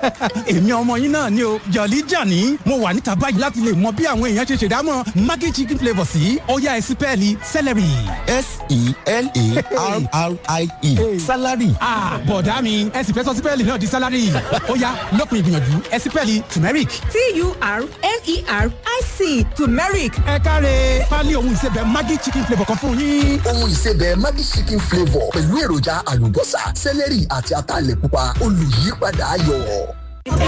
èmi ọmọ yín náà ni o jọ̀lí jàní mo wà níta báyìí láti lè mọ bí àwọn èèyàn ṣe ṣèdámọ̀ maggi chicken flavour sí ọ̀yá ẹ̀sìn pẹ́ẹ́lí celery. s-e-l-a-r-r-i-e salary. bọ̀dá mi ẹ̀sìn fẹ́ sọ sípẹ́ẹ̀lì náà di salary ọ̀yá lópin ìgbìyànjú ẹ̀sìn pẹ́ẹ́lì turmeric. t-u-r-m-e-r-i-c turmeric ẹ káre pálí ohun ìsebẹ̀ maggi chicken flavour kan fún yín. ohun ìsebẹ̀ Maggi chicken flavour pẹ̀lú èròjà àlùbọ́sà sẹ́lẹ̀rì àti ataalẹ̀ pupa olùyípadà ayọ̀. calm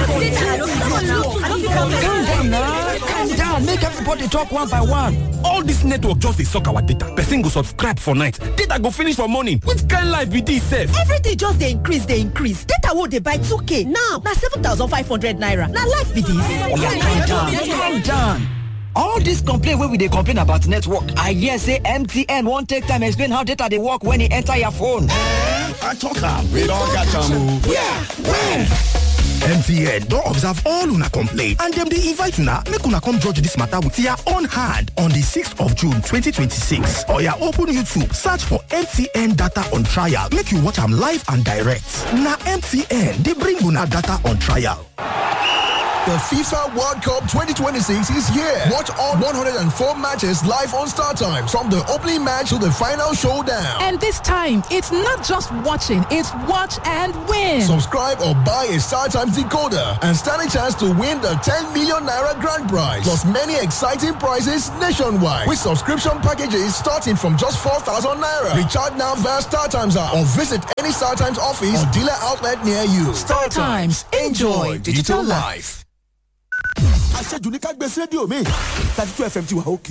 down na calm down make everybody talk one by one. all dis network just dey suck our data person go subscribe for night data go finish for morning which kind life be dis sef. everything just dey increase dey increase data wey dey buy 2k now na 7500 naira na life be calm down dis. calm down. all dis complain wey we dey complain about network i hear say mtn wan take time explain how data dey work when e enter your phone. I talk am. We don catch am o. yeah when. MTN don observe all una complaint and dem dey invite una make una come judge dis matter with their own hand on di 6th of June 2026. Oya open YouTube search for MTN data on trial make you watch am live and direct. Na MTN dey bring una data on trial. The FIFA World Cup 2026 is here. Watch all 104 matches live on Star Times from the opening match to the final showdown. And this time, it's not just watching, it's watch and win. Subscribe or buy a Star Times decoder and stand a chance to win the 10 million naira grand prize. Plus many exciting prizes nationwide with subscription packages starting from just 4,000 naira. Recharge now via Star Times app or visit any Star Times office or dealer outlet near you. Star Times, enjoy digital life. àṣejù ní ká gbé sí rédíò mi thirty two fm ti wà òkè.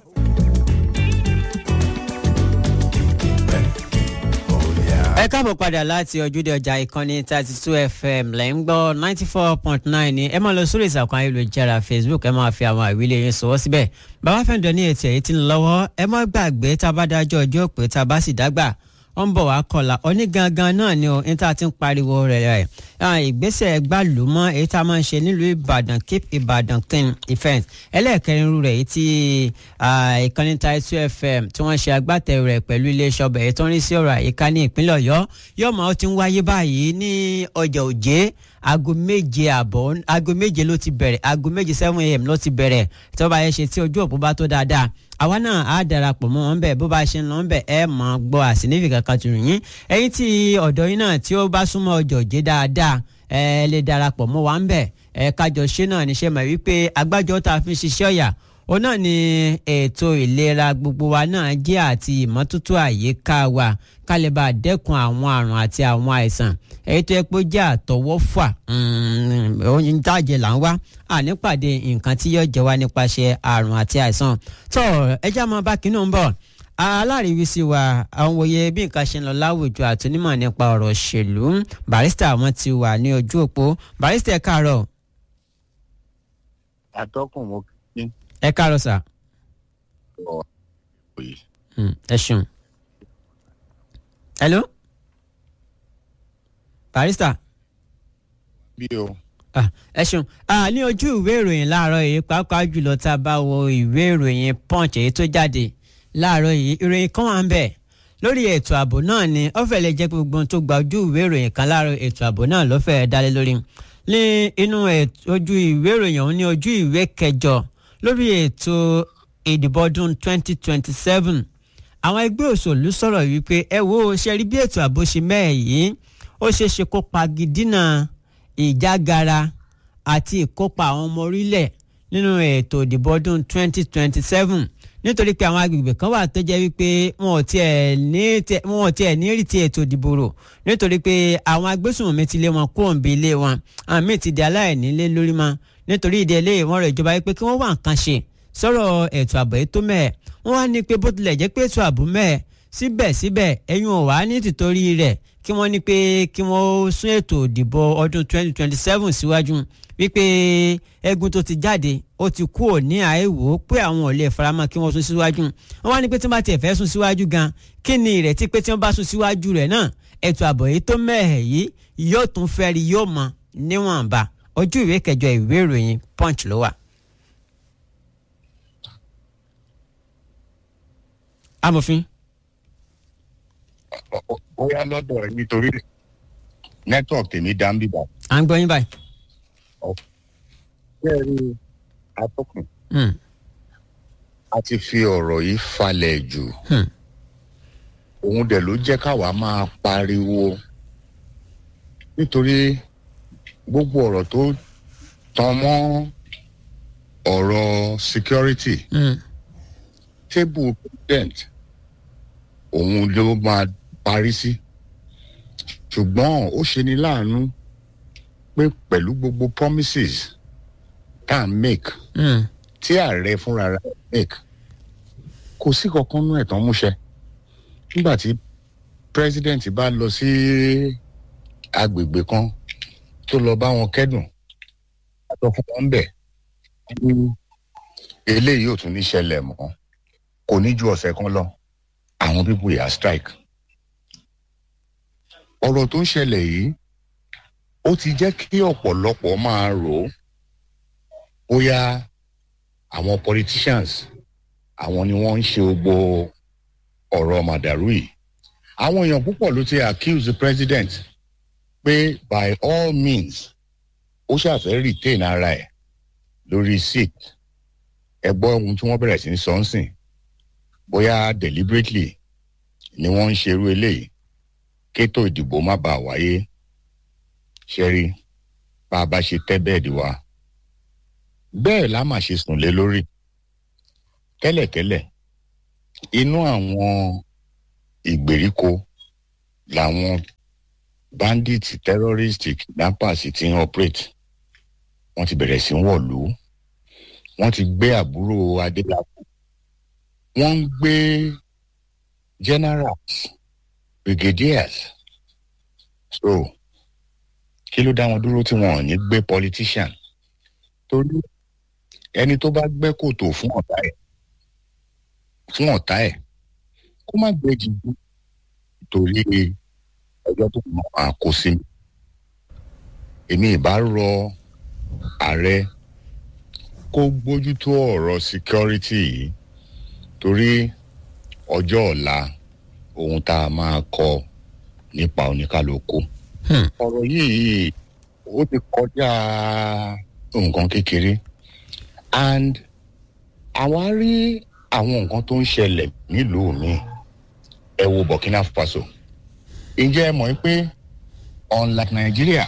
ẹ káàbọ̀ padà láti ojúde ọjà ìkànnì thirty two fm lẹ́ ń gbọ́ ninety four point nine ni ẹ máa lọ sórí ìsàkùn ayélujára facebook ẹ máa fi àwọn àwílé yín sọwọ́ síbẹ̀ bàbá fẹ́ǹdọ̀ ní ètò èyí tí ń lọ́wọ́ ẹ má gbàgbé tá a bá dájọ́ ọjọ́ pé tá a bá sì dágbà ó ń bọ̀ wá kọlà onígangan náà ni o ní tá a ti ń pariwo rẹ̀ rẹ̀ ìgbésẹ̀ gbàlúmọ́ èyí tá a máa ń ṣe nílùú ìbàdàn keep ìbàdàn clean event ẹlẹ́ẹ̀kẹrin rú rẹ̀ èyí tí ìkànnì taitu fm tí wọ́n ṣe agbátẹrù rẹ̀ pẹ̀lú iléeṣẹ́ ọbẹ̀ èyí tó ń rí sí ọ̀rọ̀ àyíká ní ìpínlẹ̀ ọ̀yọ́ yóò máa ó ti ń wáyé báyìí ní ọjà òjé aago méje àbọ̀ aago méje ló ti bẹ̀rẹ̀ aago méje seven am ló ti bẹ̀rẹ̀ tí wọ́n bá yẹ ṣe tí ojú òpó bá tó dáadáa àwa náà á darapọ̀ mọ́ wọn bẹ́ẹ̀ bó bá ṣe ń lọ bẹ́ẹ̀ ẹ mọ̀ gbọ́ àsìnífì kankan tù yín ẹ̀yin tí ọ̀dọ́ yín náà tí ó bá súnmọ́ ọjọ́ òjé dáadáa ẹ lè darapọ̀ mọ́ wa ń bẹ̀ ẹ kájọ ṣe náà níṣẹ́ mọ̀ wípé agbájọ tá a fi ṣiṣẹ́ ọ̀yà ó náà ni ètò ìlera gbogbo wa náà jẹ́ àti ìmọ́tótó àyíká wa ká lè bá dẹ́kun àwọn àrùn àti àwọn àìsàn èyí tó yẹ pé ó jẹ́ àtọwọ́fà oyin tájẹ là ń wá ànípàdé nǹkan tí yóò jẹ wá nípasẹ̀ àrùn àti àìsàn tó ẹjẹ́ máa bá kínú ń bọ̀ aláríwísí wa àwọn òye bí nǹkan ṣe ń lọ láwùjọ àtúnímọ̀ nípa ọ̀rọ̀ òṣèlú barista wọn ti wà ní ojú òpó barista ẹ káàárọ̀. atọ́kùn mo kí ẹ káàárọ̀ sà. ọ ẹ ṣeun. hello. barista. bí o. Ah, ẹ ṣeun Ah, ní ojú ìwé ìròyìn láàárọ̀ yìí pàápàá jùlọ tá a bá wo ìwé ìròyìn punch èyí tó jáde láàárọ̀ yìí ìròyìn kan wà ń bẹ̀ lórí ètò ààbò náà ni ó fẹ́ lè jẹ́ pé gbogbo ohun tó gba ojú ìwé ìròyìn kan láàárọ̀ ètò ààbò náà ló fẹ́ dálé lórí ní inú ètò- ojú ìwé ìròyìn ọ̀hún ní ojú ìwé kẹjọ lórí ètò ìdìbò ọdún 2027 àwọn ẹgbẹ́ òṣèlú sọ̀rọ̀ wípé ẹ wo ṣe rí bí ètò ààbò ṣe mẹ́ẹ̀ yìí ó ṣeé ṣe kó pagidínà ìjágara àti ìkópa àwọn ọmọ orílẹ̀ nínú ètò ìdìbò ọdún 2027 nítorí pé àwọn agbègbè kan wà tó jẹ́ wípé wọn ò tiẹ̀ ní tiẹ̀- wọn ò tiẹ̀ ní rí ti ètò ìdìbò rò nítorí pé àwọn agbésùnmọ̀mí ti lé wọn kúrò níbi ilé wọn àwọn míì ti di aláìnílé lórí mọ́ nítorí ìdí eléyìí wọ́n rọ̀ ìjọba wípé kí wọ́n wá nǹkan ṣe sọ̀rọ̀ ètò ààbò yìí tó mẹ́ẹ̀ wọ́n wá ní pé bó tilẹ̀ jẹ́ pé ètò ààbò mẹ́ẹ̀ síbẹ̀síbẹ̀ ẹ̀yin ò wá ní tìtorí rẹ̀ kí wọ́n ní pé kí wọ́n sún ètò ìdìbò ọdún 2027 síwájú wípé ẹ̀gún tó ti jáde ó ti kú ò ní àìwò pé àwọn ò lè faramọ́ kí wọ́n sún síwájú wọ́n wá ní pé tí wọ́n bá tiẹ̀ fẹ́ sún síwájú gan kí ni ìrètí pé tí wọ́n bá sún síwájú rẹ̀ náà ètò ààbò yìí tó mẹ́hẹ̀ yìí yóò tún fẹ́ rí yóò mọ níwọ̀nba ojú ìwé kẹjọ ìwé ìròyìn punch ló wà. amòfin. ó yá lọ́dọ̀ ẹ nítorí network tèmi dá ń bíbá. à ń gbọ́ yín báyìí. bẹ́ẹ̀ rí atọ́kùn Hmm. a ti fi ọ̀rọ̀ yìí falẹ̀ jù Hmm. òun dẹ̀ ló jẹ́ káwa máa pariwo nítorí gbogbo ọ̀rọ̀ tó tan mọ́ ọ̀rọ̀ security Hmm. table president òun ló máa parí sí ṣùgbọ́n ó ṣe ni láàánú pé pẹ̀lú gbogbo promises tá à ń make Hmm. tí ààrẹ fúnra rẹ̀ make kò sí kankan nú ẹ̀tàn múṣẹ nígbà tí president bá lọ sí agbègbè kan tó lọ bá wọn kẹ́dùn àtọ fún wọn bẹ̀ eléyìí ò tún ní ṣẹlẹ̀ mọ́ kò ní ju ọ̀sẹ̀ kan lọ àwọn pípò yà strike ọ̀rọ̀ tó ń ṣẹlẹ̀ yìí ó ti jẹ́ kí ọ̀pọ̀lọpọ̀ máa rò ó bóyá àwọn politicians àwọn ni wọ́n ń ṣe gbogbo ọ̀rọ̀ màdàrú yìí àwọn èèyàn púpọ̀ ló ti accuse the president pé by all means ó ṣàfẹ́ retain ara ẹ̀ lórí seat ẹ gbọ́ ohun tí wọ́n bẹ̀rẹ̀ sí ní sọ ń sìn bóyá deliberately ni wọ́n ń ṣerú eléyìí kétò ìdìbò má bàa wáyé ṣẹ́rí bá a bá ṣe tẹ́ bẹ́ẹ̀dì wa bẹ́ẹ̀ la máa ṣe sùn lé lórí tẹ́lẹ̀tẹ́lẹ̀ inú àwọn ìgbèríko làwọn bandits terrorists kidnappers ti ń operate wọ́n ti bẹ̀rẹ̀ sí í wọ̀lú wọ́n ti gbé àbúrò adélábù wọ́n ń gbé generals brigadiers so kí ló dá wọn dúró tí wọn ò ní gbé politician torí ẹni tó bá gbẹ́ kòtò fún ọ̀tá ẹ̀ fún ọ̀tá ẹ̀ kó má gbé jìbú torí ọjọ́ tó mọ̀ máa kó sí mi èmi ìbá rọ ààrẹ kó gbójútó ọ̀rọ̀ security yìí torí ọjọ́ ọ̀la ohun tá a máa kọ nípa oníkálukú. ọ̀rọ̀ yìí ó ti kọjá nǹkan kékeré and àwa rí àwọn nǹkan tó ń ṣẹlẹ̀ nílùú mi ẹ wo burkina faso ǹjẹ́ ẹ mọ̀ pé unlike nigeria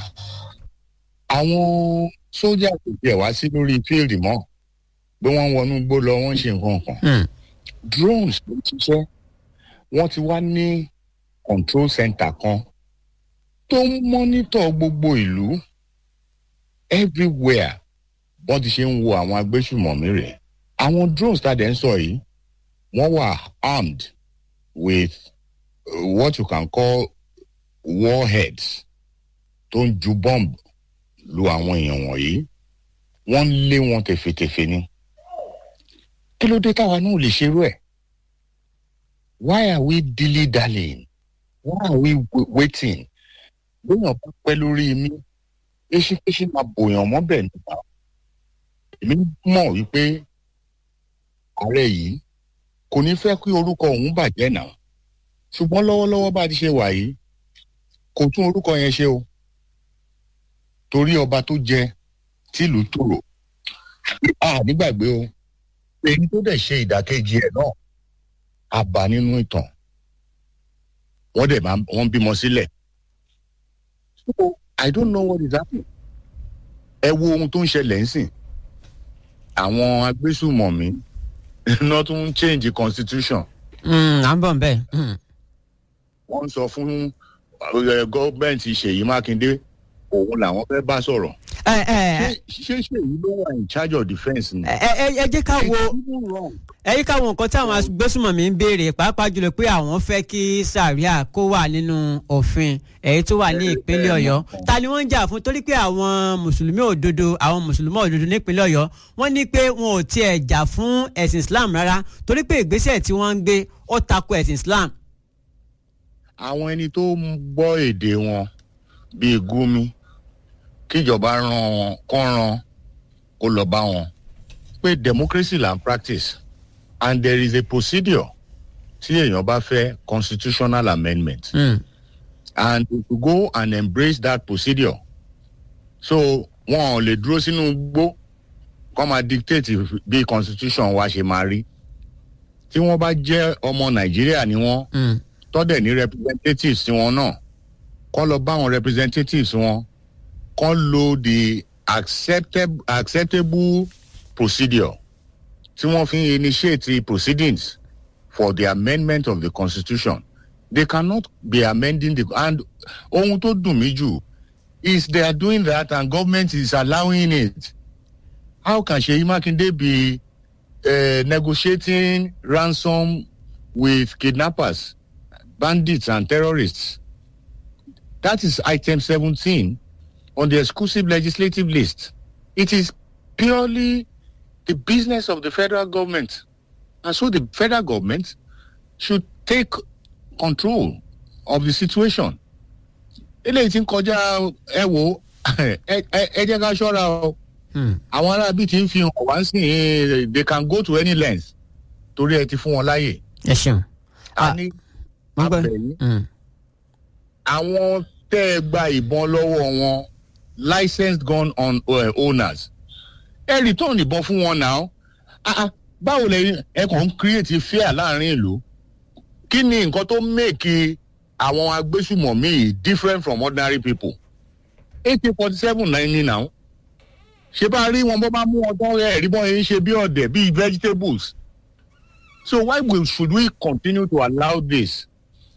àwọn sójà kò tiẹ̀ wá sí lórí fíìlì mọ́ pé wọ́n ń wọnú gbó lọ wọ́n ń ṣe nǹkan kan drones ló ń ṣiṣẹ́ wọ́n ti wá ní control center kan tó ń mọ́nítọ̀ gbogbo ìlú everywhere wọ́n ti ṣe ń wo àwọn agbésùmọ̀mí rẹ̀ àwọn drones tá a dẹ̀ ń sọ yìí wọ́n wà armed with uh, what you can call warheads tó ń ju bomb lu àwọn èèyàn wọ̀nyí wọ́n ń lé wọn tẹ̀fẹ̀tẹ̀fẹ̀ ni kí ló dé táwa náà lè ṣerú ẹ̀ why are we dilly dallying why are we w- waiting lóyún bá pẹ́ lórí mi eṣinkéṣin máa bòyàn mọ́bẹ̀ nípa èmi mọ̀ wípé ààrẹ yìí kò ní fẹ́ kí orúkọ òun bàjẹ́ náà ṣùgbọ́n lọ́wọ́lọ́wọ́ bá a ti ṣe wà yìí kò tún orúkọ yẹn ṣe o torí ọba tó jẹ tìlú tòrò a nígbàgbé o èyí tó dẹ̀ ṣe ìdàkejì ẹ̀ náà a bá nínú ìtàn wọ́n dẹ̀ máa wọ́n bímọ sílẹ̀ so i don't know what is happening ẹ wo ohun tó ń ṣẹlẹ̀ ń sìn àwọn agbésùmọ̀mí iná tó ń change constitution à ń bọ̀ ń bẹ̀. wọ́n ń sọ fún gọ́ọ̀mẹ̀ntì ṣèyí mákindé òun làwọn fẹ́ bá sọ̀rọ̀ ẹ ẹ ṣé ṣèyí ló wà in charge of defence ni. ẹ ẹ ẹ jẹ́ ká wo ẹ yí ká wo nǹkan tí àwọn agbésùmọ̀mí ń béèrè pàápàá jùlọ pé àwọn fẹ́ kí sàríà kó wà nínú òfin èyí tó wà ní ìpínlẹ̀ ọ̀yọ́ ta ni wọ́n ń jà fún torí pé àwọn mùsùlùmí òdodo àwọn mùsùlùmí òdodo nípínlẹ̀ ọ̀yọ́ wọ́n ní pé wọn ò tiẹ̀ jà fún ẹ̀sìn islam rárá torí pé ìgbésẹ̀ tí wọ́n ń gbé ó tako ẹ̀sìn islam. àwọn ẹni tó ń gbọ́ èdè wọn bíi gúmi kíjọba ràn wọn kọ́ ràn kó lọ bá wọn pé democracy là ń practice and there is a procedure tí èèyàn bá fẹ́ constitutional amendment Mm. and to go and embrace that procedure so wọn ò lè dúró sínú gbó kọ́ máa dictate bí constitution wa ṣe máa rí tí wọ́n bá jẹ́ ọmọ nàìjíríà ni wọ́n tọ́dẹ̀ ní representatives tiwọn náà kọ́ lọ bá àwọn representatives wọn kọ́ lo the acceptable, acceptable procedure tí wọ́n fi initiate proceedings for the amendment of the constitution they cannot be amending the and ohun tó dùn mí jù is they are doing that and government is allowing it how can seyi makinde be uh, negotiating ransom with kidnappers bandits and terrorists that is item seventeen on the exclusive legislative list it is purely the business of the federal government and so the federal government should take control of the situation eléyìí ti ń kọjá ẹ wò ẹ jẹ́ ká ṣọ́ra o àwọn arábí ti ń fi hàn wá sí i they can go to any length torí ẹ ti fún wọn láàyè. ẹ ṣeun. a ní abẹ́yìn àwọn tẹ́ ẹ gba ìbọn lọ́wọ́ wọn licensed gun on, uh, owners ẹ return ìbọn fún wọn náà báwo lẹ ẹ kàn ń create fear láàrin ìlú kí ni nǹkan tó make àwọn agbésùmọ̀mí yìí different from ordinary people ak forty seven náà ní náà ṣé bá rí wọn bó bá mú wọn tán ẹ rí bọ́n yẹn ṣe bí ọ̀dẹ̀ bíi vegetables so why we, should we continue to allow this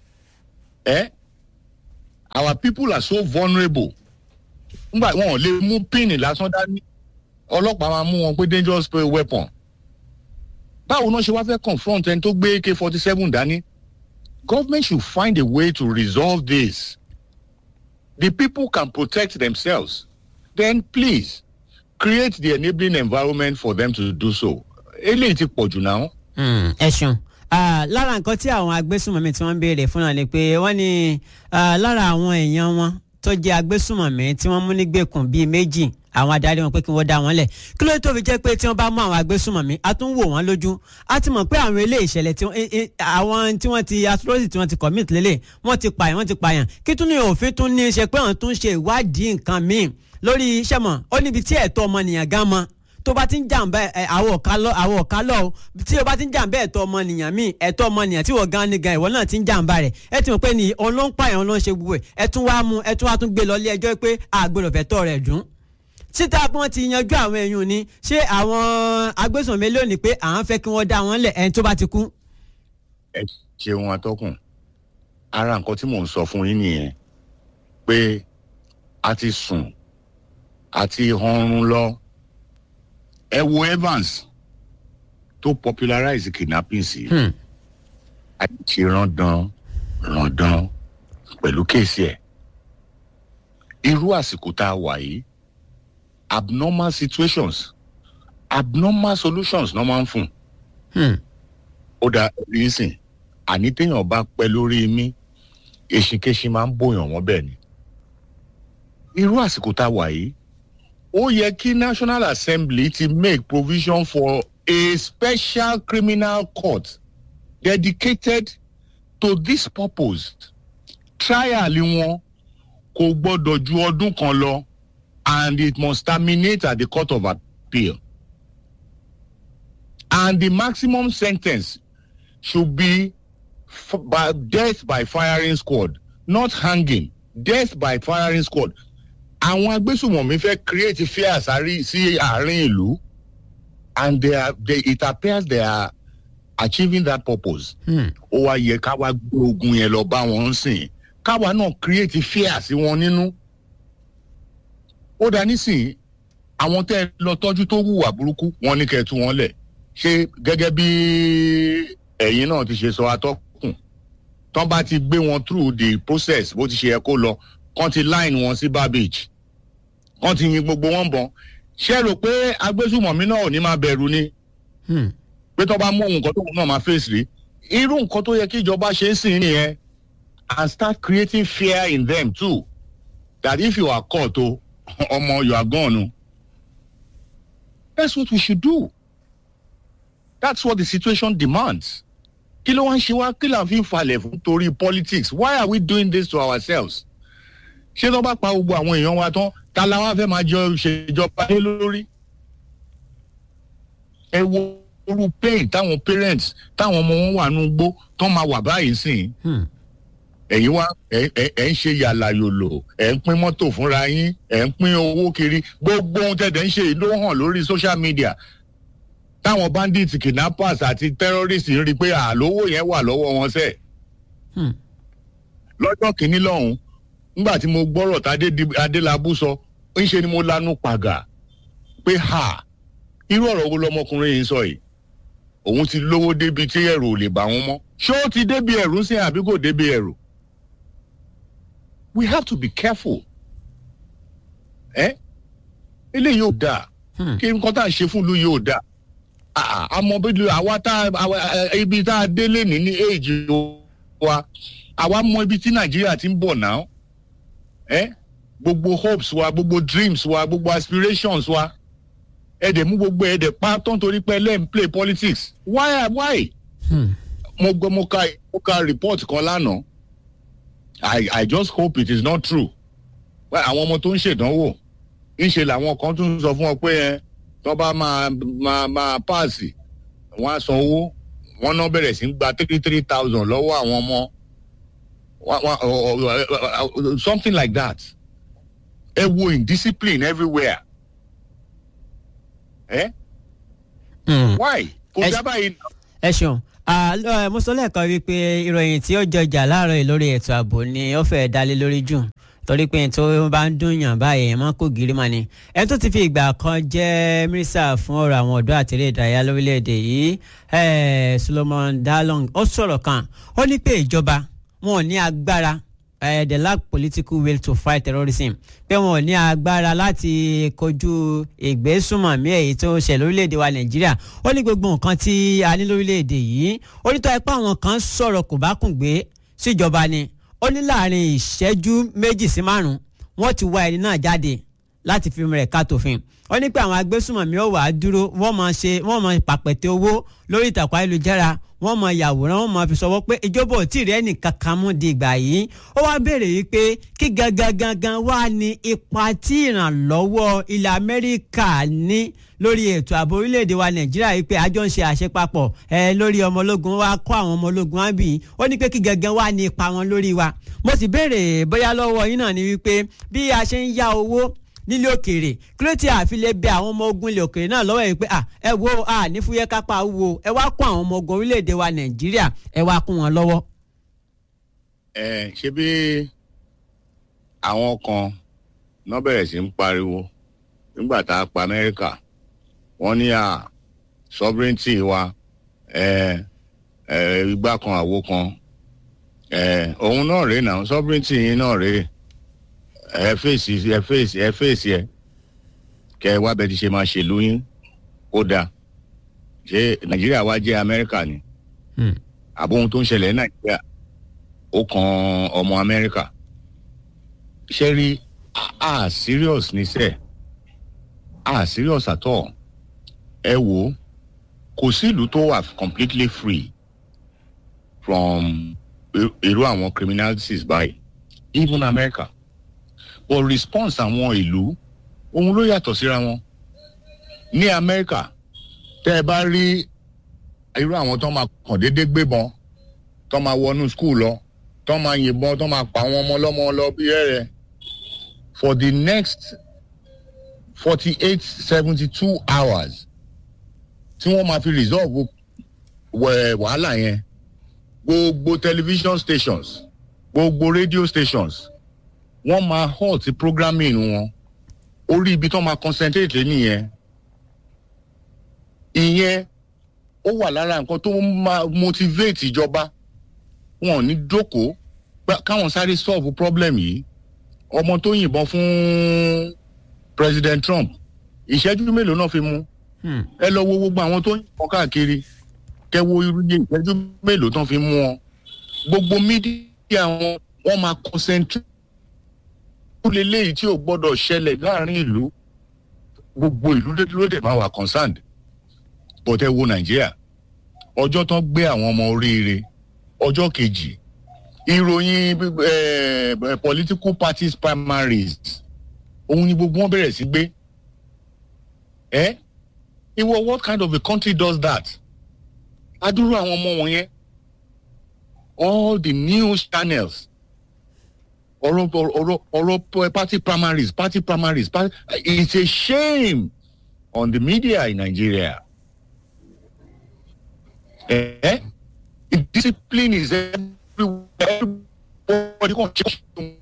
eh? our people are so vulnerable ngbà wọn ò lè mú pin lásán dání ọlọ́pàá máa mú wọn pé dangerous weapon báwo náà ṣe wá fẹ́ confront ẹni tó gbé ak forty seven dání government should find a way to resolve this the people can protect themselves then please create the enabling environment for them to do so eléyìí ti pọ̀ jù náà. ẹ ṣeun lára nǹkan tí àwọn agbésùnmọ̀mí tí wọ́n ń béèrè fún náà ni pé wọ́n ní lára àwọn èèyàn wọn tó jẹ́ agbésùnmọ̀mí tí wọ́n mú nígbèkùn bíi méjì àwọn adarí wọn pé kí wọ́n dá wọn lẹ̀ kí ló tó fi jẹ́ pé tí wọ́n bá mú àwọn agbésùnmọ̀mí a tún wò wọ́n lójú a ti mọ̀ pé àwọn ilé ìṣẹ̀lẹ̀ tí àwọn tí wọ́n ti atrocity tí wọ́n ti commit lélẹ̀ wọ́n ti pààyàn wọ́n ti pààyàn kí tún ní òfin tún ní í ṣe pé àwọn tún ṣe ìwádìí nǹkan míì lórí iṣẹ́ mọ̀ ó níbi tí ẹ̀tọ́ ọmọnìyàn gan mọ́ tó bá ti ń jàǹbá àwọn ọ̀ká lọ àwọn ọ̀ká lọ o tí o bá ti ń jàǹbá ẹ̀tọ́ ọmọnìyàn míì ẹ̀tọ́ ọmọnìyàn tí wọ́n gan ni gan ìwọ náà ti ń jàǹbá rẹ̀ ẹ ti mọ̀ pé ní òun ló ń pààyàn òun ló ń ṣe gbogbo ẹ̀ ẹ tún wá mú ẹ tún wá tún gbé lọ ilé ẹjọ́ pé àgbèrò fẹ́tọ́ rẹ̀ dùn síta bí wọ́n ti yanjú àwọn èèyàn ni ṣé àwọn agbésùnmí lónìí pé àwọn fẹ́ kí wọ́n dá wọn lẹ̀ ẹni tó bá ti kú. ẹ ṣeun atọ́kùn ara nǹkan tí mò ń sọ fún yín nìyẹn pé a ti sùn àti ọrùn lọ ẹ wo evans tó popularize kidnapping sí àti randan randan pẹ̀lú kéèsì ẹ̀ irú àsìkò tá a wà yìí abnormal situations abnormal solutions náà máa ń fún ó dá rísìn àní téèyàn bá pẹ́ lórí mi èsìkéṣin máa ń bòyàn wọ́n bẹ́ẹ̀ ni irú àsìkò tá a wà yìí ó yẹ kí national assembly ti make provision for a special criminal court dedicated to this purpose trial wọn kò gbọdọ̀ ju ọdún kan lọ and it must terminate at the court of appeal and the maximum sentence should be f- by death by firing squad not hanging death by firing squad àwọn agbésùmọ̀mí fẹ́ create fear sáré sí àárín ìlú and they are they, it appears they are achieving that purpose. ó wá yẹ ká wá gbé ogun yẹn lọ bá wọn sìn káwa náà create fear sí wọn nínú. ó dá nísìnyí àwọn tẹ́ ẹ lọ tọ́jú tó hùwà burúkú wọn ní kẹ́ ẹ tú wọn lẹ̀ ṣé gẹ́gẹ́ bí ẹ̀yin náà ti ṣe sọ atọ́kùn tán bá ti gbé wọn through the process bó ti ṣe yẹ kó lọ kán ti line wọn sí barbage kán ti yin gbogbo wọn bọ ṣé rò pé agbésùmọ̀mí náà ò ní máa bẹ̀rù ni pé tó bá mú ohun nǹkan tóun náà máa face rí irú nǹkan tó yẹ kí ìjọba ṣe é sìn nìyẹn and start creating fear in them too that if you are caught o ọmọ you are gone o that's what we should do that's what the situation demands kí ló wá ń ṣe wá kí là ń fi falẹ̀ fún torí politics why are we doing this to ourselves ṣé tó bá pa gbogbo àwọn èèyàn wa tán ta la wá fẹ́ máa jọ ṣèjọba lé lórí. ẹ wo orú pain táwọn parents táwọn ọmọ wọn wà nù gbó tán máa wà báyìí sìn ẹ̀yin wá ẹ̀ ẹ̀ ẹ̀ ń ṣe yàlà yòlò ẹ̀ ń pín mọ́tò fúnra yín ẹ̀ ń pín owó kiri gbogbo ohun tẹ̀dẹ̀ ń ṣe yìí ló hàn lórí social media táwọn bandits kidnappers àti terrorists ń rí i pé àlówó yẹn wà lọ́wọ́ wọn sẹ́ẹ̀. lọ́jọ́ kìíní lọ́hùn nígbà tí mo gbọ́rọ̀ tá adélábù sọ ńṣe ni mo lanu pàgà pé ha irú ọ̀rọ̀ wo lọmọkùnrin yìí ń sọ yìí òun ti lówó débi tí ẹ̀rù ò lè bà wọ́n mọ́ ṣé ó ti débi ẹ̀rù sí àbí kò débi ẹ̀rù we have to be careful ẹ eléyìí ò dáa kí nǹkan tá à ń ṣe fún ìlú yìí ò dáa àmọ́ bí àwa tá ibi tá a délé ní ní èjì wa àwa mọ ibi tí nàìjíríà ti ń bọ̀ náà ẹ gbogbo hopes wa gbogbo dreams wa gbogbo aspirations wa ẹ dẹ̀ mú gbogbo ẹ dẹ̀ pa tó ń torí pé ẹ lẹ́yìn play politics why why. Hmm. mo gbọ́ mo ka mo ka report kan lánàá i i just hope it is not true àwọn ọmọ tó ń ṣèdánwò ńṣe làwọn kan tún sọ fún ọ pé ẹ tó bá máa máa máa páàsì wọn á san owó wọn náà bẹ̀rẹ̀ sí ń gba three three thousand lọ́wọ́ àwọn ọmọ something like that ẹ wo indiscipline everywhere ẹ why kò dábàá yìí. ẹ ṣeun mo sọ lẹ́ẹ̀kan wípé ìròyìn tí ó jọjà láàárọ̀ yìí lórí ètò ààbò ni ó fẹ́ẹ́ dalé lórí jù torí pé tó bá ń dùn yàn báyìí ẹ̀ mọ́ kó gírí mà ni. ẹ tó ti fi ìgbà kan jẹ́ mínísítà fún ọ̀rọ̀ àwọn ọ̀dọ́ àti eré ìdárayá lórílẹ̀‐èdè yìí Solomon Dalong ó sọ̀rọ̀ kan ó ní pé ìjọba wọn ò ní agbára uh, they lack political will to fight terrorism pé wọn ò ní agbára láti kojú ìgbésùnmọ̀mí èyí tó ń ṣe lórílẹ̀‐èdè wa nàìjíríà ó ní gbogbo nǹkan tí a ní lórílẹ̀‐èdè yìí ó ní tó ẹ pé àwọn kan sọ̀rọ̀ kò bá kùn gbé síjọba ni ó ní láàrin ìṣẹ́jú méjì sí márùn-ún wọ́n ti wá ẹni náà jáde láti fi rẹ̀ ká tòfin ó ní pé àwọn agbésùnmọ̀mí ó wà á dúró wọ́n máa ṣe wọ́n máa pàpẹ̀tẹ̀ owó lórí ìtàkùn ayélujára wọ́n máa yàwòrán wọ́n máa fi sọwọ́ pé ìjọba ò tí ì rí ẹnì kankan mú di ìgbà yìí ó wá béèrè yìí pé kí gangan gangan wá ní ipa tí ìrànlọ́wọ́ ilẹ̀ Amẹ́ríkà ní lórí ètò ààbò orílẹ̀-èdè wa Nàìjíríà yìí pé àjọ ń ṣe àṣepapọ̀ ẹ lórí ọmọ ológun wa kọ́ àwọn ọmọ ológun wa bì í ó ní pé kí gangan wá ní ipa wọn lórí wa mo sì béèrè bóyá lọ́wọ́ yín náà ni wípé bí a ṣe ń yá owó nílé òkèèrè kí ló ti àfi lè bẹ àwọn ọmọ ogun ilé òkèèrè náà lọ́wọ́ yìí pé ẹ wo a ní fúyẹ́ kápá wo ẹ wá kó àwọn ọmọ ogun orílẹ̀-èdè wa nàìjíríà ẹ wá kún wọn lọ́wọ́. ẹ ṣe bí àwọn kan náà bẹ̀rẹ̀ sí ń pariwo nígbà tá a pa amẹ́ríkà wọ́n ní à sovereignty wa ẹ ẹ igbá kan àwo kan ẹ òun náà rèé náà sovereignty yín náà rèé ẹ fèsì ẹ fèsì ẹ fèsì ẹ kẹ wá bẹ ti ṣe máa ṣèlú yín ó dáa ṣé nàìjíríà wá jẹ amẹ́ríkà ni àbó ohun tó ń ṣẹlẹ̀ ní nàìjíríà ó kan ọmọ amẹ́ríkà ṣé rí a serious ní sẹ́ a serious at all ẹ wò ó kò sí ìlú tó wà completely free from irú àwọn criminalities báyìí even america but response àwọn ìlú ohun ló yàtọ̀ síra wọn ní amẹ́ríkà tẹ́ ẹ bá rí irú àwọn tó máa kàn déédéé gbébọn tó máa wọnú skul lọ tó máa yìnbọn tó máa pa àwọn ọmọ ọlọ́mọ lọ bí ẹ̀rẹ̀ for the next forty eight seventy two hours tí wọ́n máa fi resolve wàhálà yẹn gbogbo television stations gbogbo radio stations wọ́n máa halt programming wọn orí ibi tó máa concentrate nìyẹn ìyẹn ó wà lára nǹkan tó máa motivate ìjọba wọn ò ní jókòó káwọn sáré solve problem yìí ọmọ tó yìnbọn fún president trump ìṣẹ́jú mélòó náà fi mú ẹ lọ wo gbogbo àwọn tó yìnbọn káàkiri kẹ wo irú yẹ ìṣẹ́jú mélòó tán fi mú wọn gbogbo mídíà wọn wọn máa concentrate ó lè léyìí tí ò gbọ́dọ̀ ṣẹlẹ̀ láàrin ìlú gbogbo ìlú ló dẹ̀ máa wà concerned but ẹ wo nàìjíríà ọjọ́ tán gbé àwọn ọmọ oríire ọjọ́ kejì ìròyìn eh, political parties primaries òun ni gbogbo wọn bẹ̀rẹ̀ sí gbé ẹ ìwọ what kind of a country does that adúrú àwọn ọmọ wọn yẹn all the news channels ọ̀rọ̀ ọ̀rọ̀ ọ̀rọ̀ party primaries party primaries party, it's a shame on the media in Nigeria. Eh? Discipline is everywhere. Everybody can check.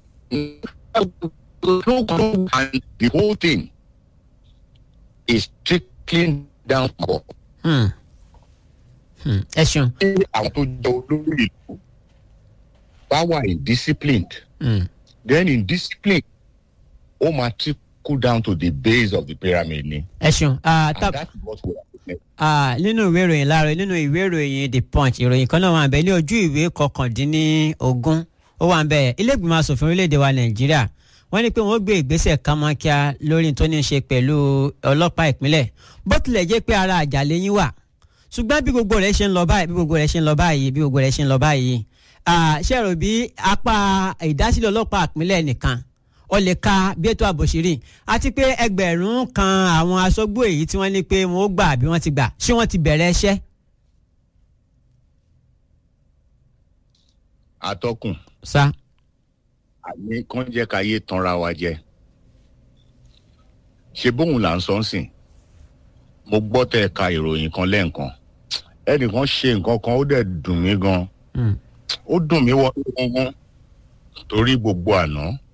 And the whole thing is trickling down. Hmm. Hmm. ẹ ṣeun. àwọn tó jẹ olórí ìlú bá wà indisciplined Hmm. then indiscipline ó máa trickle down to the base of the pyramid ni. ẹ ṣeun. Ah, tá- and that is what we are witnessing. Ah, nínú ìwé ìròyìn láàárọ̀ nínú ìwé ìròyìn the punch ìròyìn kan náà wà bẹ́ẹ̀ ní ojú ìwé kọkàndínlógún ó wà bẹ́ẹ̀ ilé ìgbìmọ̀ asòfin orílẹ̀-èdè wa nàìjíríà wọ́n ní pé wọ́n gbé ìgbésẹ̀ kánmọ́kíá lórí tó ní í ṣe pẹ̀lú ọlọ́pàá ìpínlẹ̀ bó tilẹ̀ jẹ́ pé ara àjàlẹ̀ yín wà ṣùgbọ́n bí gbogbo rẹ̀ ṣe ń lọ báyìí bí gbogbo rẹ̀ ṣe ń lọ báyìí bí gbogbo rẹ̀ ṣe ń lọ báyìí ah, ṣé ẹ rò bí apá ìdásílẹ̀ ọlọ́pàá ìpínlẹ̀ nìkan ó lè ka bí ètò ààbò ṣe rí àti pé ẹgbẹ̀rún kan àwọn aṣọ́gbó èyí tí wọ́n ní pé wọ́n ó gbà bí wọ́n ti gbà ṣé wọ́n ti bẹ̀rẹ̀ iṣẹ́. atọ́kùn sa àní kàn jẹ́ ká yé tanra wa jẹ ṣe bóun là ń sọ ń sìn mo gbọ́ tẹ́ ẹ ka ìròyìn kan lẹ́ẹ̀kan ẹnìkan ṣe nǹkan kan ó dẹ̀ dùn mí gan ó dùn mí wọ́n gangan torí gbogbo àná